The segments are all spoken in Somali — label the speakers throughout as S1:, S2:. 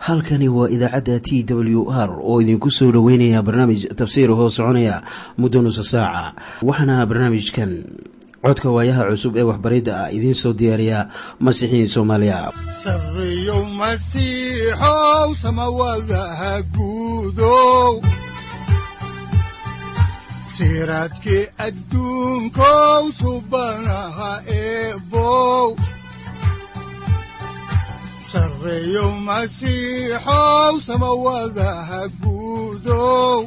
S1: halkani waa idaacadda t w r oo idinku soo dhoweynaya barnaamij tafsiir hoo soconaya muddo nusa saaca waxaana barnaamijkan codka waayaha cusub ee waxbaridda ah idiin soo diyaariya masiixiin soomaaliya
S2: sareyow masiixow samawadaha guudow siraadkii adduunkow subanaha eebow sareyow masiixow samawadaha guudow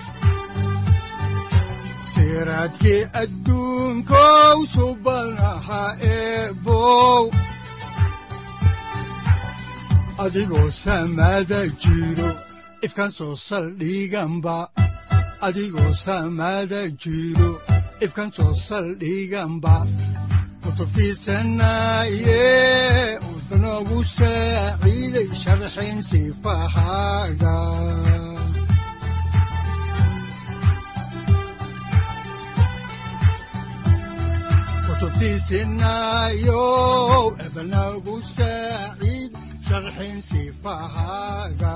S2: siraadkii adduunkow subanaha eebow adigoo samaada jiro ifkan soo saldhiganba adigoo samaada jiro ifkan soo saldhiganba kutubtiisanaye udanogu saaciiday sharxin sifahaaga kutubtiisinayo ebanagu saaciid sharxin sifahaaga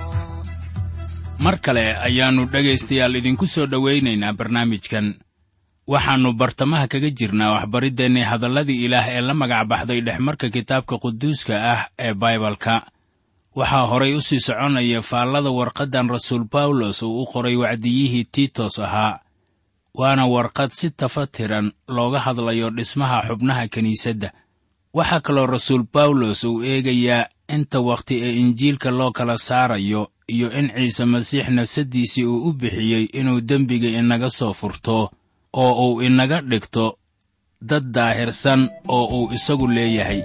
S3: mar kale ayaannu dhegaystayaal idinku soo dhowaynaynaa barnaamijkan waxaannu bartamaha kaga jirnaa waxbariddeenii hadalladii ilaah ee la magac baxday dhexmarka kitaabka quduuska ah ee baibalka waxaa horay u sii soconaya faallada warqaddan rasuul bawlos uu u qoray wacdiyihii tiitos ahaa waana warqad si tafatiran looga hadlayo dhismaha xubnaha kiniisadda waxaa kaloo rasuul bawlos uu eegayaa inta wakhti ee injiilka loo kala saarayo iyo in ciise masiix nafsaddiisii uu u bixiyey inuu dembiga inaga soo furto oo uu inaga dhigto dad daahirsan oo uu isagu leeyahay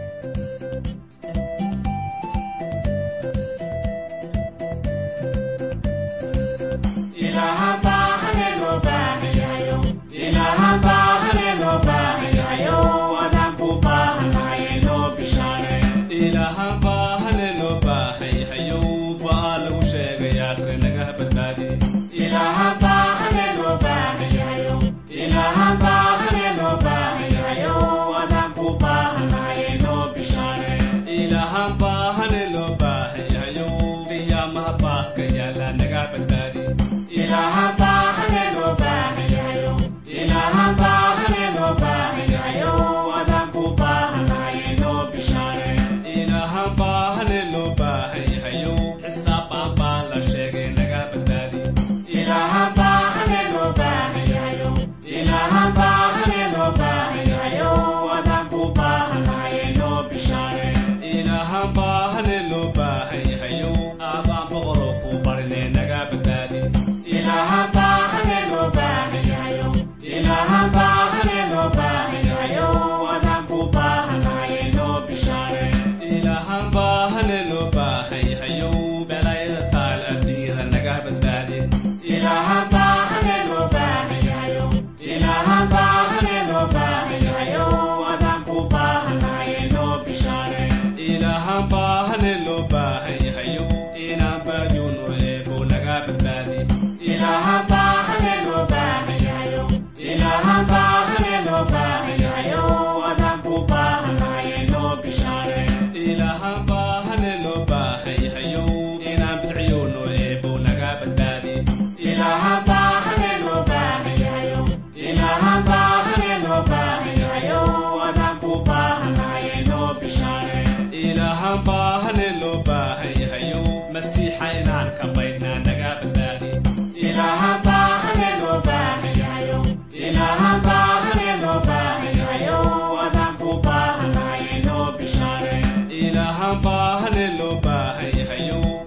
S4: Ilaahan baahane loo baahan yahayo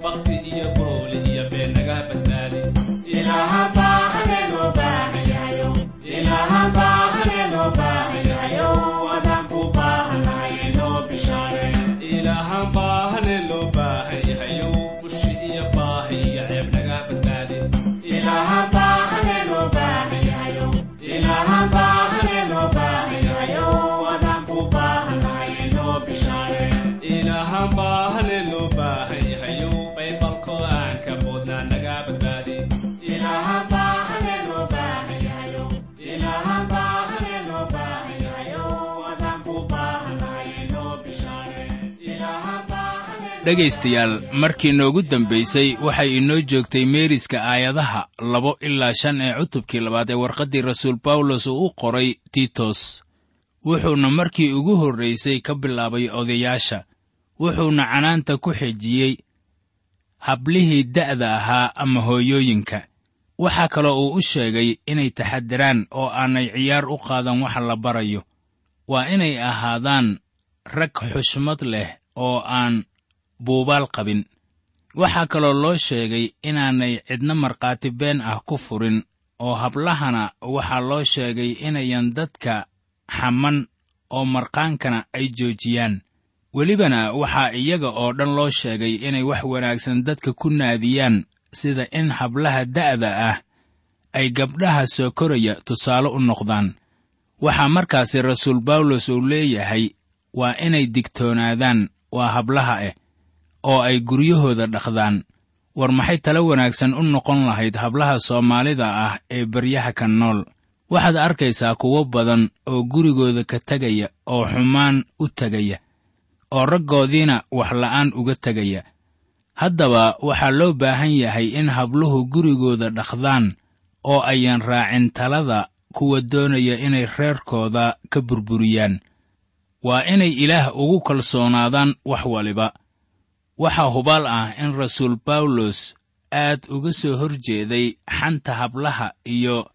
S3: dhegaystayaal markii noogu dambaysay waxay inoo joogtay meeriska aayadaha labo ilaa shan ee cutubkii labaad ee warqaddii rasuul bawlos uu u qoray tiitos wuxuuna markii ugu horraysay ka bilaabay odayaasha wuxuuna canaanta ku xejiyey hablihii da'da ahaa ama hooyooyinka waxaa kaloo uu u sheegay inay taxadiraan oo aanay ciyaar u qaadan waxa la barayo waa inay ahaadaan rag xushmad leh oo aan buubaal qabin waxaa kaloo loo sheegay inaanay cidna markhaati been ah ku furin oo hablahana waxaa loo sheegay inayan dadka xaman oo marqaankana ay joojiyaan welibana waxaa iyaga oo dhan loo sheegay inay wax wanaagsan dadka ku naadiyaan sida in hablaha da'da ah ay gabdhaha soo koraya tusaale u noqdaan waxaa markaasi rasuul bawlos uu leeyahay waa inay digtoonaadaan waa hablaha ah oo ay guryahooda dhaqdaan war maxay talo wanaagsan u noqon lahayd hablaha soomaalida ah ee baryaha ka nool waxaad arkaysaa kuwo badan oo gurigooda ka tegaya oo xumaan u tegaya oo raggoodiina waxla'aan uga tegaya haddaba waxaa loo baahan yahay in habluhu gurigooda dhaqdaan oo ayan raacin talada kuwa doonaya inay reerkooda ka burburiyaan waa inay ilaah ugu kalsoonaadaan wax waliba waxaa hubaal ah in rasuul bawlos aad uga soo hor jeeday xanta hablaha iyo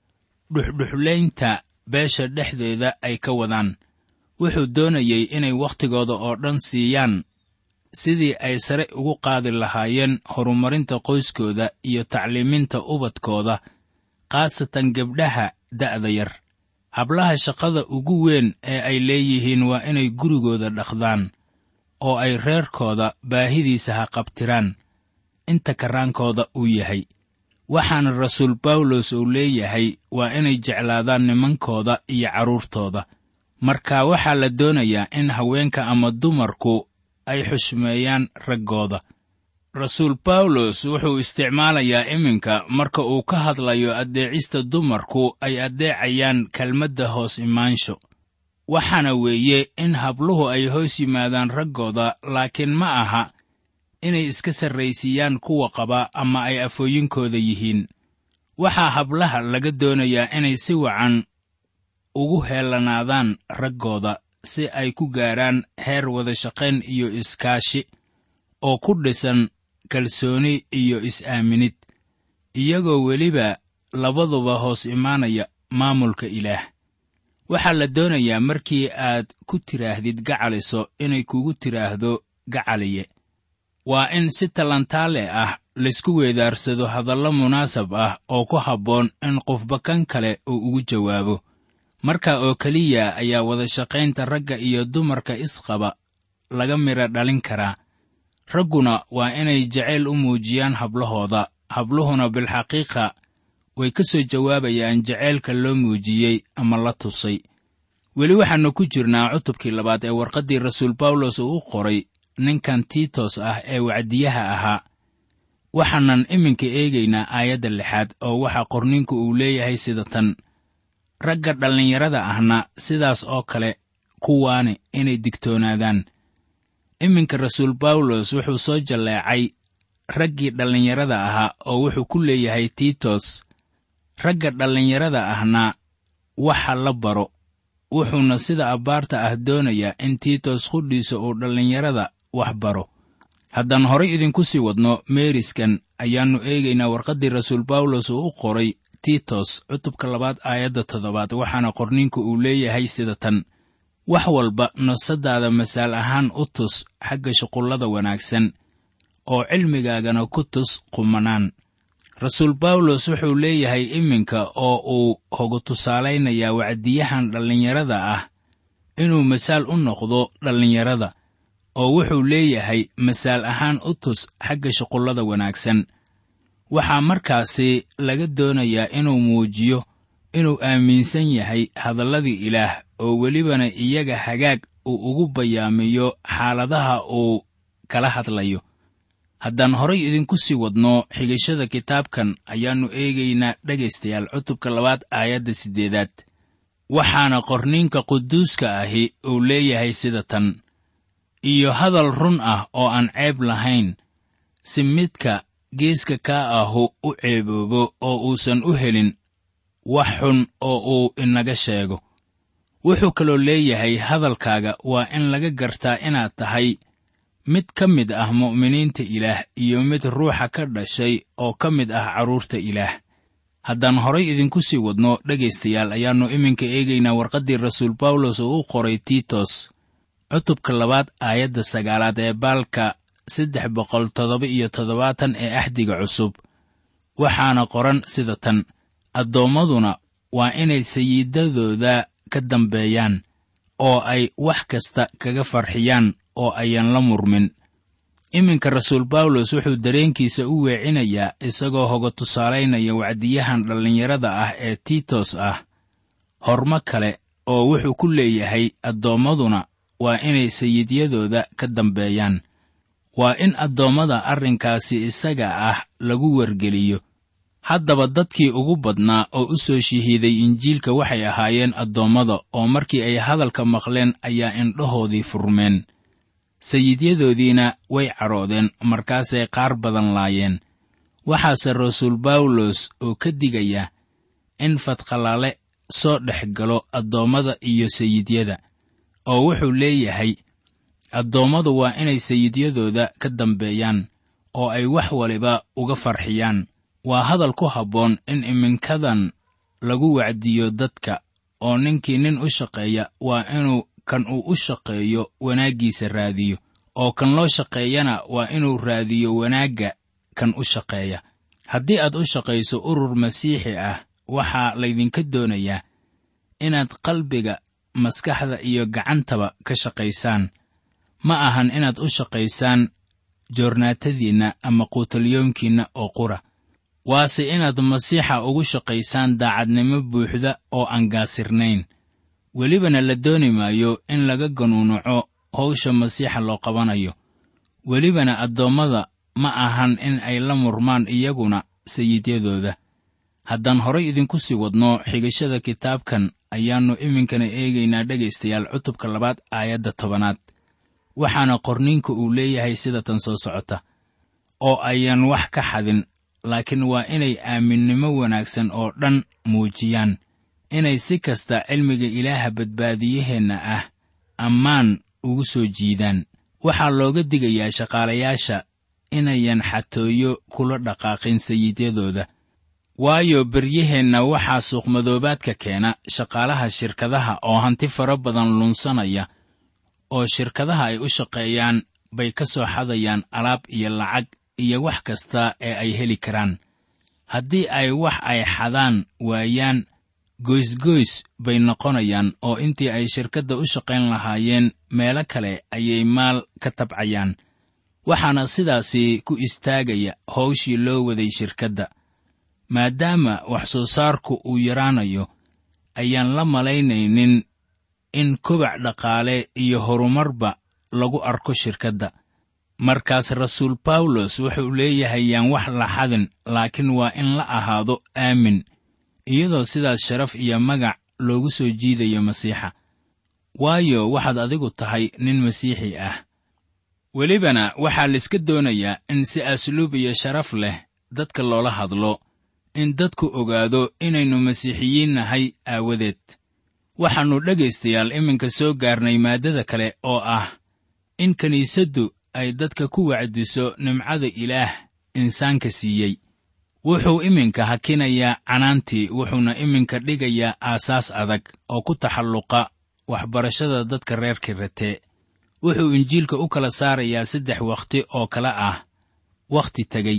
S3: dhuxdhuxlaynta beesha dhexdeeda ay ka wadaan wuxuu doonayey inay wakhtigooda oo dhan siiyaan sidii ay sare ugu qaadi lahaayeen horumarinta qoyskooda iyo tacliiminta ubadkooda khaasatan gabdhaha da'da yar hablaha shaqada ugu weyn ee ay leeyihiin waa inay gurigooda dhaqdaan oo ay reerkooda baahidiisa ha qabtiraan inta karaankooda uu yahay waxaana rasuul bawlos uu leeyahay waa inay jeclaadaan nimankooda iyo carruurtooda marka waxaa la doonayaa in haweenka ama dumarku ay xushmeeyaan raggooda rasuul bawlos wuxuu isticmaalayaa iminka marka uu ka hadlayo addeecista dumarku ay addeecayaan kelmadda hoos imaansho waxaana weeye in habluhu ay hoos yimaadaan raggooda laakiin ma aha inay iska sarraysiiyaan kuwa qaba ama ay afooyinkooda yihiin waxaa hablaha laga doonayaa inay si wacan ugu heellanaadaan raggooda si ay ku gaaraan heer wadashaqayn iyo iskaashi oo ku dhisan kalsooni iyo is-aaminid iyagoo weliba labaduba hoos imaanaya maamulka ilaah waxaa la doonayaa markii aad ku tidhaahdid gacaliso inay kugu tidhaahdo gacaliye waa in si talantaale ah laysku weedaarsado hadallo munaasab ah oo ku habboon in qofba kan kale uu ugu jawaabo marka oo keliya ayaa wadashaqaynta ragga iyo dumarka isqaba laga midha dhalin karaa ragguna waa inay jacayl u muujiyaan hablahooda habluhuna bilxaqiiqa way ka soo jawaabayaan jacaylka loo muujiyey ama la tusay weli waxaannu ku jirnaa cutubkii labaad ee warqaddii rasuul bawlos uu u qoray ninkan tiitos ah ee wacdiyaha ahaa waxaanan iminka eegaynaa aayadda lixaad oo waxaa qorninku uu leeyahay sida tan ragga dhallinyarada ahna sidaas oo kale kuwaani inay digtoonaadaan iminka rasuul bawlos wuxuu soo jalleecay raggii dhallinyarada ahaa oo wuxuu ku leeyahay tiitos ragga dhallinyarada ahna waxa la baro wuxuuna sida abbaarta ah doonayaa in tiitos qudhiisa uu dhallinyarada wax baro haddaan horay idinku sii wadno meeriskan ayaannu eegaynaa warqaddii rasuul bawlos uu u qoray tiitos cutubka labaad aayadda toddobaad waxaana qorniinku uu leeyahay sida tan wax walba nafsaddaada masaal ahaan u tus xagga shuqullada wanaagsan oo cilmigaagana ku tus qumanaan rasuul bawlos wuxuu leeyahay iminka oo uu hogu tusaalaynayaa wacdiyahan dhallinyarada ah inuu masaal u noqdo dhallinyarada oo wuxuu leeyahay masaal ahaan u tus xagga shuqullada wanaagsan waxaa markaasi laga doonayaa inuu muujiyo inuu aaminsan yahay hadalladii ilaah oo welibana iyaga hagaag uu ugu bayaamiyo xaaladaha uu kala hadlayo haddaan horay idinku sii wadno xigashada kitaabkan ayaannu eegaynaa dhegaystayaal cutubka labaad aayadda siddeedaad waxaana qorniinka quduuska ahi uu leeyahay sida tan iyo hadal run ah oo aan ceeb lahayn si midka geeska kaa ahu u ceeboobo oo uusan u helin wax xun oo uu inaga sheego wuxuu kaloo leeyahay hadalkaaga waa in laga gartaa inaad tahay mid ka mid ah mu'miniinta ilaah iyo mid ruuxa ka dhashay oo ka mid ah carruurta ilaah haddaan horay idinku sii wadno dhegaystayaal ayaannu iminka eegaynaa warqaddii rasuul bawlos oo u qoray tiitos cutubka labaad aayadda sagaalaad ee baalka saddex boqol toddoba iyo toddobaatan ee axdiga cusub waxaana qoran sida tan addoommaduna waa inay sayiidadooda ka dambeeyaan oo ay wax kasta kaga farxiyaan oo ayan la murmin iminka rasuul bawlos wuxuu dareenkiisa u weecinayaa isagoo hoga tusaalaynaya wacdiyahan dhallinyarada ah ee tiitos ah hormo kale oo wuxuu ku leeyahay addoommaduna waa inay sayiidyadooda ka dambeeyaan waa in addoommada arrinkaasi isaga ah lagu wargeliyo haddaba dadkii ugu badnaa oo u soo shahiiday injiilka waxay ahaayeen addoommada oo markii ay hadalka maqleen ayaa indhahoodii furmeen sayidyadoodiina way cadhoodeen markaasay qaar badan laayeen waxaase rasuul bawlos oo ka digaya in fadqalaale soo dhex galo addoommada iyo sayidyada oo wuxuu leeyahay addoommadu waa inay sayidyadooda ka dambeeyaan oo ay wax waliba uga farxiyaan waa hadal ku habboon in iminkadan lagu wacdiyo dadka oo ninkii nin u shaqeeya waa inuu kan uu u shaqeeyo wanaaggiisa raadiyo oo kan loo shaqeeyana waa inuu raadiyo wanaagga kan u shaqeeya haddii aad u shaqayso urur masiixi ah waxaa laydinka doonayaa inaad qalbiga maskaxda iyo gacantaba ka shaqaysaan ma ahan inaad u shaqaysaan joornaatadiinna ama quutalyoomkiinna oo qura waase inaad masiixa ugu shaqaysaan daacadnimo buuxda oo aan gaasirnayn welibana la dooni maayo in laga ganuunaco hawsha masiixa loo qabanayo welibana addoommada ma ahan in ay la murmaan iyaguna sayidyadooda haddaan horay idinku sii wadno xigashada kitaabkan ayaannu iminkana eegaynaa dhegaystayaal cutubka labaad aayadda tobanaad waxaana qorniinka uu leeyahay sida tan soo socota oo ayaan wax ka xadin laakiin waa inay aaminnimo wanaagsan oo dhan muujiyaan inay si kasta cilmiga ilaaha badbaadiyaheenna ah ammaan ugu soo jiidaan waxaa looga digayaa shaqaalayaasha inayan xatooyo kula dhaqaaqin sayidyadooda waayo beryaheenna waxaa suuqmadoobaadka keena shaqaalaha shirkadaha oo hanti fara badan lunsanaya oo shirkadaha ay u shaqeeyaan bay ka soo xadayaan alaab iyo lacag iyo wax kasta ee ay heli karaan haddii ay wax ay xadaan waayaan goysgoys bay noqonayaan oo intii ay shirkadda u shaqayn lahaayeen meelo kale ayay maal ka tabcayaan waxaana sidaasi ku istaagaya hawshii loo waday shirkadda maadaama wax soo saarku uu yaraanayo ayaan la malaynaynin in kobac dhaqaale iyo horumarba lagu arko shirkadda markaas rasuul bawlos wuxuu leeyahay yaan wax la xadin laakiin waa in la ahaado aamin iyadoo sidaas sharaf iyo magac loogu soo jiidayo masiixa waayo waxaad adigu tahay nin masiixi ah welibana waxaa layska doonayaa in si asluub iyo sharaf leh dadka loola hadlo in dadku ogaado inaynu masiixiyiin nahay aawadeed waxaannu dhegaystayaal iminka soo gaarnay maaddada kale oo ah in kiniisaddu ay dadka ku wacdiso nimcada ilaah insaanka siiyey wuxuu iminka hakinayaa canaantii wuxuuna iminka dhigayaa aasaas adag oo ku taxalluqa waxbarashada dadka reer kiratee wuxuu injiilka u kala saarayaa saddex wakhti oo kale ah wakhti tegey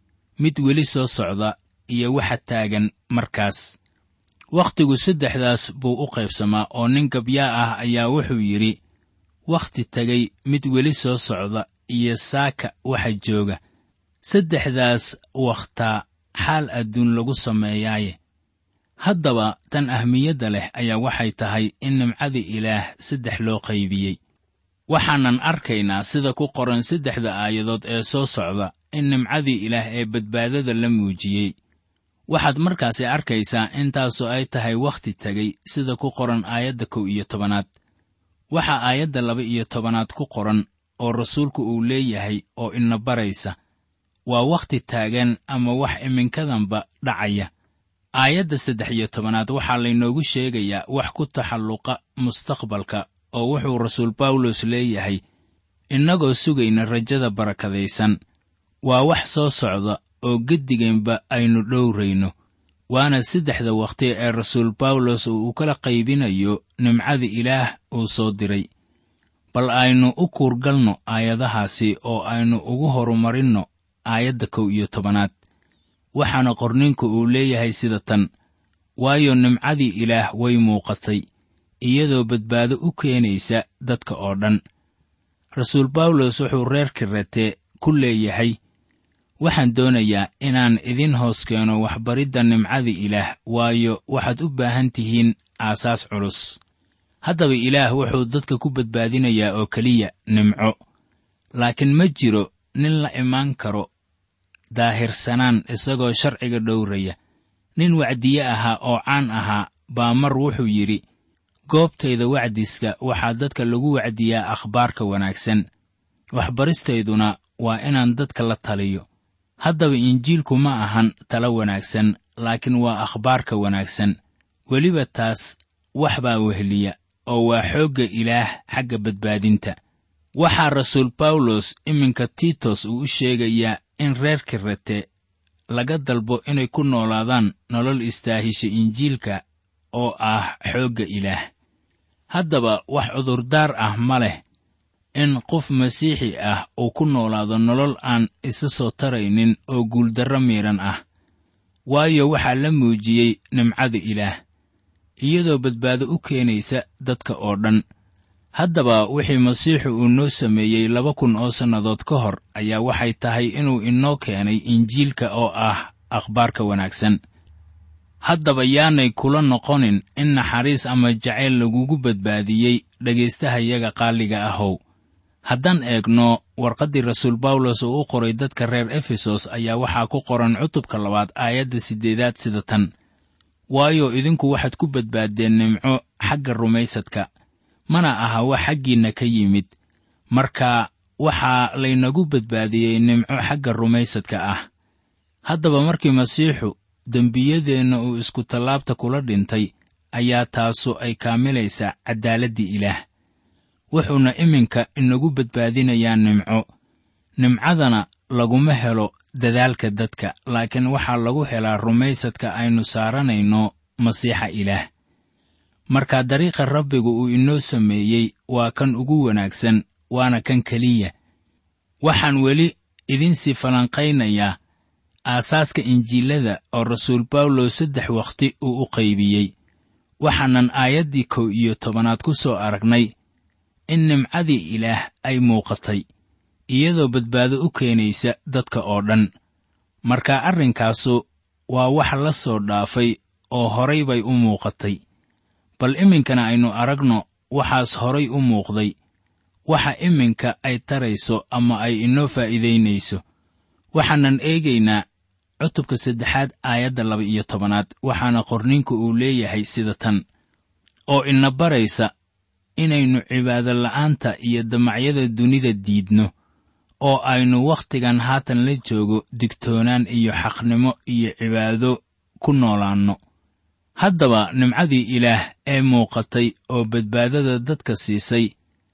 S3: mid weli soo socda iyo waxa taagan markaas wakhtigu saddexdaas buu u qaybsamaa oo nin gabyaa ah ayaa wuxuu yidhi wakhti tegay mid weli soo socda iyo saaka waxa jooga saddexdaas wakhtaa xaal adduun lagu sameeyaaye haddaba tan ahmiyadda leh ayaa waxay tahay in nimcada ilaah saddex loo qaybiyey waxaanan arkaynaa sida ku qoran saddexda aayadood ee soo socda in nimcadii ilaah ee badbaadada la muujiyey waxaad markaasi arkaysaa intaasoo ay tahay wakhti tegey sida ku qoran aayadda kow iyo tobanaad waxaa aayadda laba iyo tobanaad ku qoran oo rasuulku uu leeyahay oo ina baraysa waa wakhti taagan ama wax iminkadanba dhacaya aayadda saddex iyo tobanaad waxaa laynoogu sheegayaa wax ku taxalluqa mustaqbalka oo wuxuu rasuul bawlos leeyahay innagoo sugayna rajada barakadaysan waa wax soo socda oo geddiganba aynu dhowrayno waana saddexda wakhti ee rasuul bawlos uu kala qaybinayo nimcada ilaah uu soo diray bal aynu u kuurgalno aayadahaasi oo aynu ugu horumarinno aayadda kow iyo tobanaad waxaana qorninku uu leeyahay sida tan waayo nimcadii ilaah way muuqatay iyadoo badbaado u keenaysa dadka oo dhan rasuul bawlos wuxuu reer kirete ku leeyahay waxaan doonayaa inaan idin hoos keeno waxbaridda nimcada ilaah waayo waxaad u baahan tihiin aasaas culus haddaba ilaah wuxuu dadka ku badbaadinayaa oo keliya nimco laakiin ma jiro nin la imaan karo daahirsanaan isagoo sharciga dhowraya nin wacdiye ahaa oo caan ahaa baa mar wuxuu yidhi goobtayda wacdiska waxaa dadka lagu wacdiyaa akhbaarka wanaagsan waxbaristayduna waa inaan dadka la taliyo haddaba injiilku ma ahan talo wanaagsan laakiin waa akhbaarka wanaagsan weliba taas wax baa weheliya oo waa xoogga ilaah xagga badbaadinta waxaa rasuul bawlos iminka tiitos uu u sheegayaa in reer kirete laga dalbo inay ku noolaadaan nolol istaahisha injiilka oo ah xoogga ilaah haddaba wax cudurdaar ah ma leh in qof masiixi ah uu ku noolaado nolol aan isa soo taraynin oo guuldarro miidhan ah waayo waxaa la muujiyey nimcada ilaah iyadoo badbaado u keenaysa dadka oo dhan haddaba wixii masiixu uu noo sameeyey laba kun oo sannadood ka hor ayaa waxay tahay inuu inoo keenay injiilka oo ah akhbaarka wanaagsan haddaba yaanay kula noqonin in naxariis ama jacayl lagugu badbaadiyey dhegaystahayaga qaaliga ahow haddaan eegno warqaddii rasuul bawlos uu u qoray dadka reer efesos ayaa waxaa ku qoran cutubka labaad aayadda siddeedaad sida tan waayo idinku waxaad ku badbaaddeen nimco xagga rumaysadka mana aha wax xaggiinna ka yimid marka waxaa laynagu badbaadiyey nimco xagga rumaysadka ah haddaba markii masiixu dembiyadeenna uu isku tallaabta kula dhintay ayaa taasu ay kaamilaysaa caddaaladdii ilaah wuxuuna iminka inagu badbaadinayaa nimco nimcadana laguma helo dadaalka dadka laakiin waxaa lagu helaa rumaysadka aynu saaranayno masiixa ilaah marka dariiqa rabbigu uu inoo sameeyey waa kan ugu wanaagsan waana kan keliya waxaan weli idinsii falanqaynayaa aasaaska injiilada oo rasuul bawlos saddex wakhti uu u qaybiyey waxaanan aayaddii kow iyo tobanaad ku soo aragnay in nimcadii ilaah ay muuqatay iyadoo badbaado u keenaysa dadka oo dhan marka arrinkaasu waa wax la soo dhaafay oo horay bay u muuqatay bal iminkana aynu aragno waxaas horay u muuqday waxa iminka ay tarayso ama ay inoo faa'iidaynayso waxaanan eegaynaa cutubka saddexaad aayadda laba iyo tobanaad waxaana qorninku uu leeyahay sida tan oo ina baraysa inaynu cibaado la'aanta iyo damacyada dunida diidno oo aynu wakhtigan haatan la joogo digtoonaan iyo xaqnimo iyo cibaado ku noolaanno haddaba nimcadii ilaah ee muuqatay oo badbaadada dadka siisay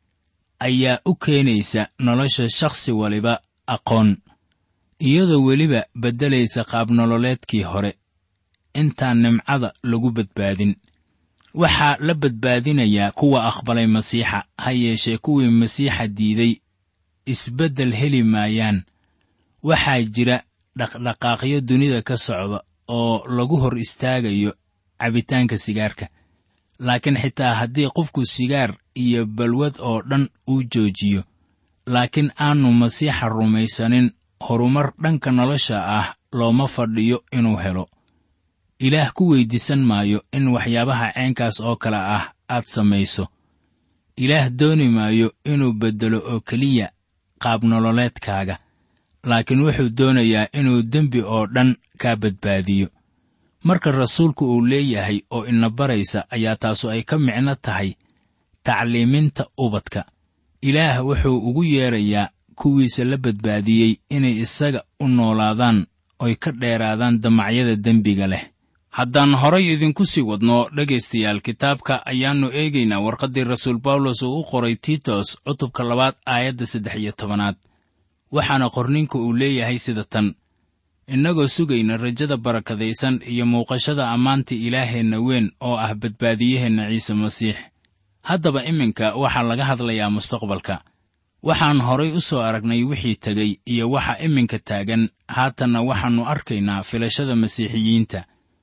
S3: ayaa u keenaysa nolosha shakhsi waliba aqoon iyadoo weliba beddelaysa qaabnololeedkii hore intaan nimcada lagu badbaadin waxaa la badbaadinayaa kuwa aqbalay masiixa ha yeeshee kuwii masiixa diiday isbeddel heli maayaan waxaa jira dhaqdhaqaaqyo dunida ka socda oo lagu hor istaagayo cabitaanka sigaarka laakiin xitaa haddii qofku sigaar iyo balwad oo dhan uu joojiyo laakiin aanu masiixa rumaysanin horumar dhanka nolosha ah looma fadhiyo inuu helo ilaah ku weyddiisan maayo in waxyaabaha ceenkaas oo kale ah aad samayso ilaah dooni maayo inuu beddelo oo keliya qaabnololeedkaaga laakiin wuxuu doonayaa inuu dembi oo dhan kaa badbaadiyo marka rasuulku uu leeyahay oo ina baraysa ayaa taasu ay ka micno tahay tacliiminta ubadka ilaah wuxuu ugu yeedrayaa kuwiisa la badbaadiyey inay isaga u noolaadaan oy ka dheeraadaan damacyada dembiga leh haddaan horay idinku sii wadno dhegaystayaal kitaabka ayaannu eegaynaa warqaddii rasuul bawlos uu u qoray tiitos cutubka labaad aayadda saddex iyo tobanaad waxaana qorninka uu leeyahay sida tan innagoo sugayna rajada barakadaysan iyo muuqashada ammaanta ilaaheenna weyn oo ah badbaadiyaheenna ciise masiix haddaba iminka waxaa laga hadlayaa mustaqbalka waxaan horay u soo aragnay wixii tegey iyo waxa iminka taagan haatanna waxaannu arkaynaa filashada masiixiyiinta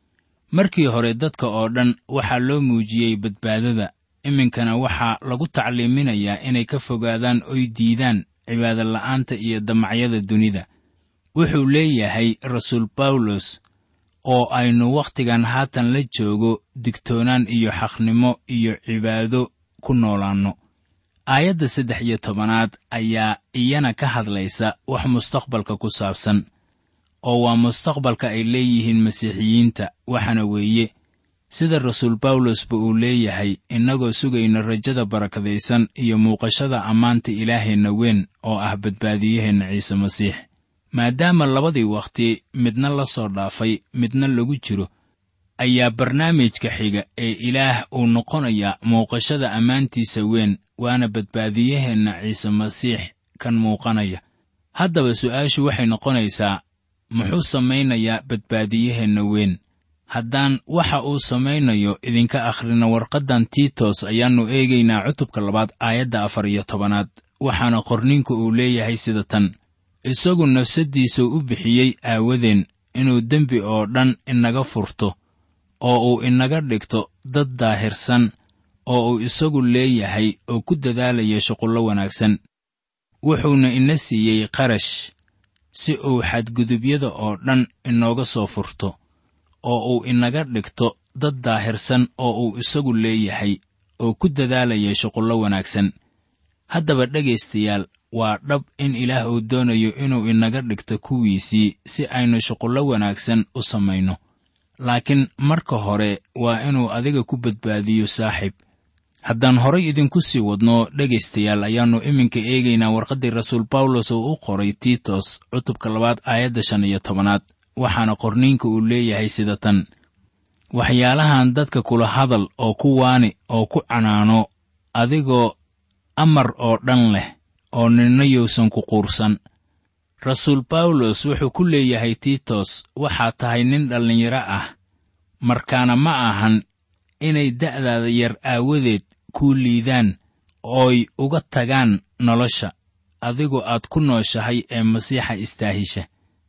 S3: markii hore dadka oo dhan waxaa loo muujiyey badbaadada iminkana waxaa lagu tacliiminayaa inay ka fogaadaan oy diidaan cibaadola'aanta iyo damacyada dunida wuxuu leeyahay rasuul bawlos oo aynu wakhtigan haatan la joogo digtoonaan iyo xaqnimo iyo cibaado ku noolaanno aayadda saddex iyo tobanaad ayaa iyana ka hadlaysa wax mustaqbalka ku saabsan oo waa mustaqbalka ay leeyihiin masiixiyiinta waxaana weeye sida rasuul bawlosba uu leeyahay innagoo sugayna rajada barakadaysan iyo muuqashada ammaanta ilaaheenna weyn oo ah badbaadiyaheenna ciise masiix maadaama labadii wakhti midna la soo dhaafay midna lagu jiro ayaa barnaamijka xiga ee ilaah uu noqonayaa muuqashada ammaantiisa weyn waana badbaadiyaheenna ciise masiix kan muuqanaya haddaba su'aashu waxay noqonaysaa muxuu samaynayaa badbaadiyaheenna weyn haddaan waxa uu samaynayo idinka akhrina warqaddan tiitos ayaannu eegaynaa cutubka labaad aayadda afar iyo tobanaad waxaana qorninku uu leeyahay sida tan isagu nafsaddiisuu u bixiyey aawadeen inuu dembi oo dhan inaga furto oo uu inaga dhigto dad daahirsan oo uu isagu leeyahay oo ku dadaalaya shuqullo wanaagsan wuxuuna ina siiyey qarash si uu xadgudubyada oo dhan inooga soo furto oo uu inaga dhigto dad daahirsan oo uu isagu leeyahay oo ku dadaalaya shuqullo wanaagsan haddaba dhegaystayaal waa dhab in ilaah uu doonayo inuu inaga dhigto kuwiisii si aynu shuqullo wanaagsan u samayno laakiin marka hore waa inuu adiga ku badbaadiyo saaxiib haddaan horay idinku sii wadno dhegaystayaal ayaannu iminka eegaynaa warqaddii rasuul bawlos uu u qoray tiitos cutubka labaad aayadda shan iyo tobanaad waxaana qorniinka uu leeyahay sida tan waxyaalahan dadka kula hadal oo ku waani oo ku canaano adigoo amar oo dhan leh oo ninna yowsan ku quursan rasuul bawlos wuxuu ku leeyahay tiitos waxaad tahay nin dhallinyaro ah markaana ma ahan inay da'daada yar aawadeed kuu liidaan ooy uga tagaan nolosha adigoo aad ku nooshahay ee masiixa istaahisha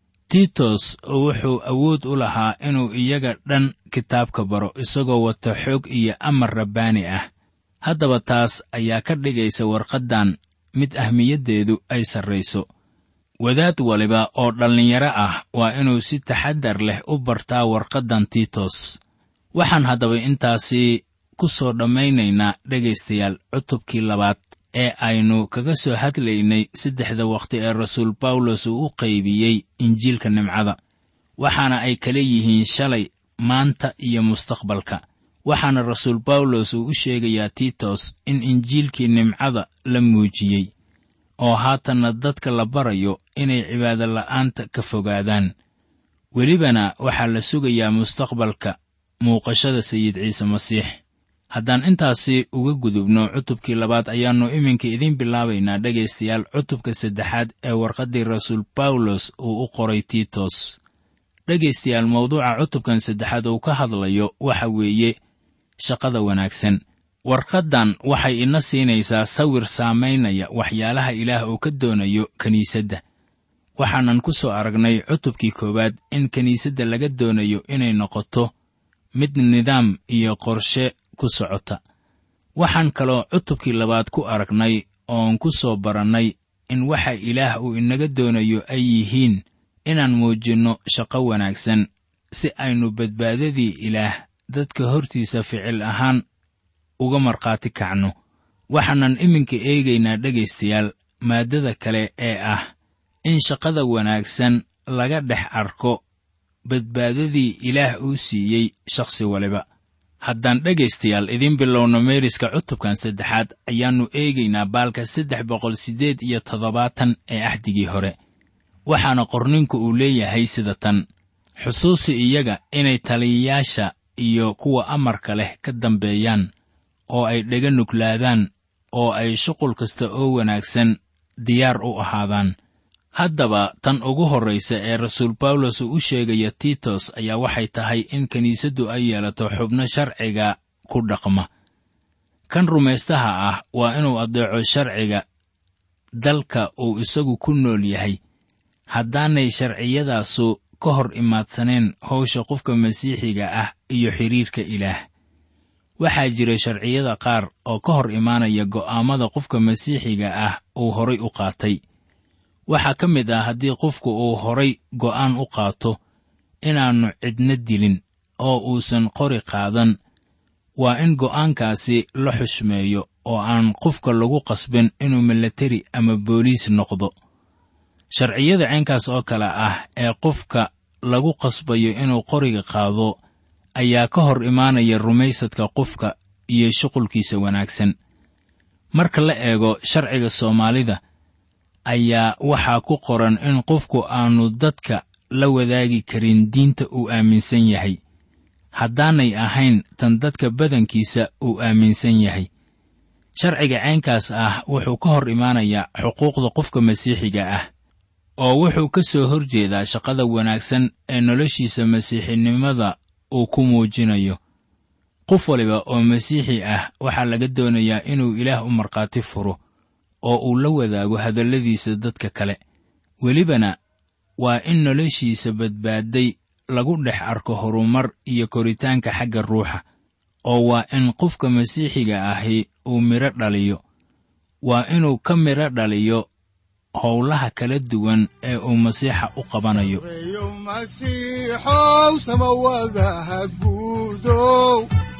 S3: tiitos wuxuu awood u lahaa inuu iyaga dhan kitaabka baro isagoo wata xoog iyo amar rabbaani ah haddaba taas ayaa ka dhigaysa warqaddan mid ahmiyaddeedu ay sarrayso wadaad waliba oo dhallinyaro ah waa inuu si taxaddar leh u bartaa warqaddan tiitos waxaan haddaba intaasi ku soo dhammaynaynaa dhegaystayaal cutubkii labaad ee aynu kaga soo hadlaynay saddexda wakhti ee rasuul bawlos uu u qaybiyey injiilka nimcada waxaana ay kala yihiin shalay maanta iyo mustaqbalka waxaana rasuul bawlos uu u sheegayaa tiitos in injiilkii nimcada la muujiyey oo haatanna dadka la barayo inay cibaado la'aanta ka fogaadaan welibana waxaa la sugayaa mustaqbalka muuqashada sayid ciise masiix haddaan intaasi uga gudubno cutubkii labaad ayaannu iminka idiin bilaabaynaa dhegaystayaal cutubka saddexaad ee warqaddii rasuul bawlos uu u qoray tiitos dhegaystayaal mawduuca cutubkan saddexaad uu ka hadlayo waxa weeye shaqada wanaagsan warqaddan waxay ina siinaysaa sawir saamaynaya waxyaalaha ilaah uu ka doonayo kiniisadda waxaanan ku soo aragnay cutubkii koowaad in kiniisadda laga doonayo inay noqoto mid nidaam iyo qorshe ku socota waxaan kaloo cutubkii labaad ku aragnay oon ku soo barannay in waxa ilaah uu inaga doonayo ay yihiin inaan muujinno shaqo wanaagsan si aynu badbaadadii ilaah dadka hortiisa ficil ahaan uga markhaati kacno waxaanan iminka eegaynaa dhegaystayaal maaddada kale ee ah in shaqada wanaagsan laga dhex arko badbaadadii ilaah uu siiyey shakhsi waliba haddaan dhegaystayaal idiin bilowno meeriska cutubkan saddexaad ayaannu eegaynaa baalka saddex boqol siddeed iyo toddobaatan ee axdigii hore waxaana qorninku uu leeyahay sida tan xusuusi iyaga inay taliyayaasha iyo kuwa amarka leh ka dambeeyaan oo ay dhega nuglaadaan oo ay shuqul kasta oo wanaagsan diyaar u ahaadaan haddaba tan ugu horraysa ee rasuul bawlos uu u sheegaya tiitos ayaa waxay tahay in kiniisaddu ay yeelato xubno sharciga ku dhaqma kan rumaystaha ah waa inuu addeeco sharciga dalka uu isagu ku nool yahay haddaanay sharciyadaasu ka hor imaadsaneen howsha qofka masiixiga ah iyo xidhiirka ilaah waxaa jira sharciyada qaar oo ka hor imaanaya go'aammada qofka masiixiga ah uu horay u qaatay waxaa ka mid ah haddii qofku uu horay go'aan u qaato inaannu cidna dilin oo uusan qori qaadan waa in go'aankaasi la xushmeeyo oo aan qofka lagu qasbin inuu milateri ama booliis noqdo sharciyada ceenkaas oo kale ah ee qofka lagu qasbayo inuu qoriga qaado ayaa ka hor imaanaya rumaysadka qofka iyo shuqulkiisa wanaagsan marka la eego sharciga soomaalida ayaa waxaa ku qoran in qofku aanu dadka la wadaagi karin diinta uu aaminsan yahay haddaanay ahayn tan dadka badankiisa uu aaminsan yahay sharciga ceenkaas ah wuxuu ka hor imaanayaa xuquuqda qofka masiixiga ah oo wuxuu ka soo hor jeedaa shaqada wanaagsan ee noloshiisa masiixinimada uu ku muujinayo qof waliba oo masiixi ah waxaa laga doonayaa inuu ilaah u markhaati furo oo uu la wadaago hadalladiisa dadka kale welibana waa in noloshiisa badbaadday lagu dhex arko horumar iyo koritaanka xagga ruuxa oo waa in qofka masiixiga ahi uu midho dhaliyo waa inuu ka midho dhaliyo howlaha kala duwan ee uu masiixa u qabanayo
S2: reeyo masiixow samawadaha guudow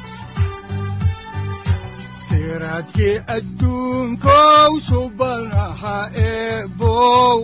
S2: siraadkii adduunkow subanaha eebow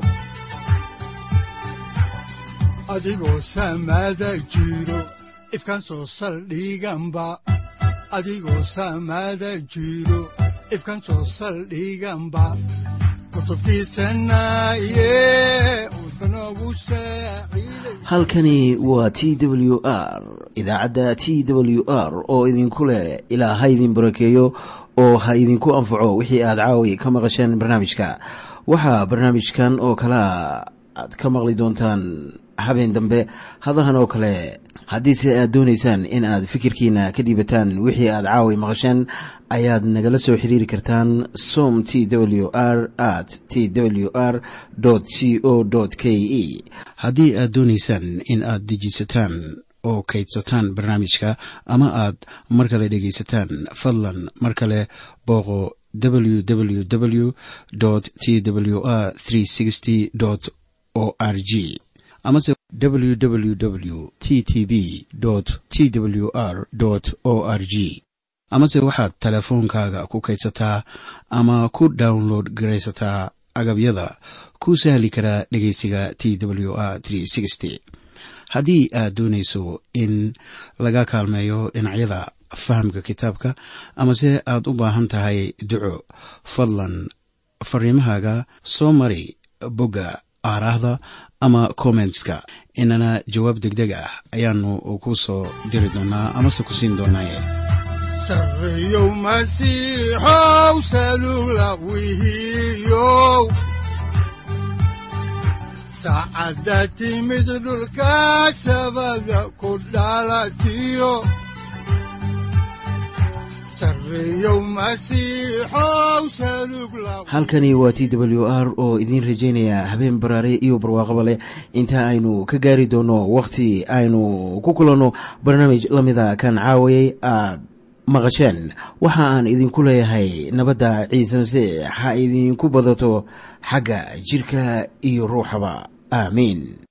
S2: adigoo samada jiro ifkan soo saldhiganba adigoo samada jiro ifkan soo saldhiganba kutubtiisanaye udbanogu saaciiday
S1: halkani waa t w r idaacadda t w r oo idinku leh ilaa ha idin barakeeyo oo ha idinku anfaco wixii aad caawi ka maqasheen barnaamijka waxaa barnaamijkan oo kalea aad ka maqli doontaan habeen dambe hadahan oo kale haddiise aad doonaysaan in aad fikirkiina ka dhiibataan wixii aad caawi maqasheen ayaad nagala soo xiriiri kartaan som t w r at t w r c o k e haddii aad doonaysaan in aad dejiisataan oo kaydsataan barnaamijka ama aad mar kale dhegaysataan fadlan mar kale booqo www t w r o r g amase www t t b t w r o r g amase waxaad teleefoonkaaga ku kaydsataa ama ku download garaysataa agabyada ku sahli karaa dhegeysiga t w r haddii aad doonayso in laga kaalmeeyo dhinacyada fahamka kitaabka amase aad u baahan tahay duco fadlan fariimahaaga soo mari bogga aaraahda ama kommentska inana jawaab degdeg ah ayaanu ku soo diri doonaa amase ku siin doonaaye
S2: sarreeyow masiixow salugla wihiyow saacadda timid dhulka sabada ku dhalatiyo sarreeyow masiixow salugla
S1: halkani waa t w r oo idiin rajaynaya habeen baraare iyo barwaaqaba leh inta aynu ka gaari doono wakhti aynu ku kulanno barnaamij la mida kan caawayay aad maqasheen waxa aan idinku leeyahay nabadda ciise masiix ha idinku badato xagga jidhka iyo ruuxaba aamiin